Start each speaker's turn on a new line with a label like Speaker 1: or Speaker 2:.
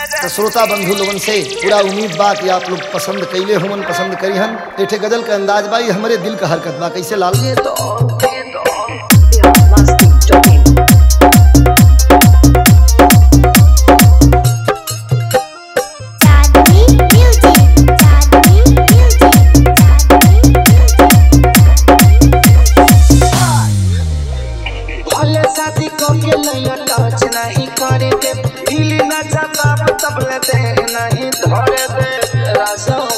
Speaker 1: तो श्रोता बंधु लोगन से पूरा उम्मीद बा कि आप लोग पसंद कैले हुमन पसंद करी हन एठे गजल का अंदाज बा ये हमरे दिल का हरकत बा कैसे लाल
Speaker 2: चांदनी म्यूजिक चांदनी म्यूजिक चांदनी
Speaker 3: भले शादी करके नैया टच नहीं करे दे हिली न जबाब तबले दे नहीं धरे दे राजा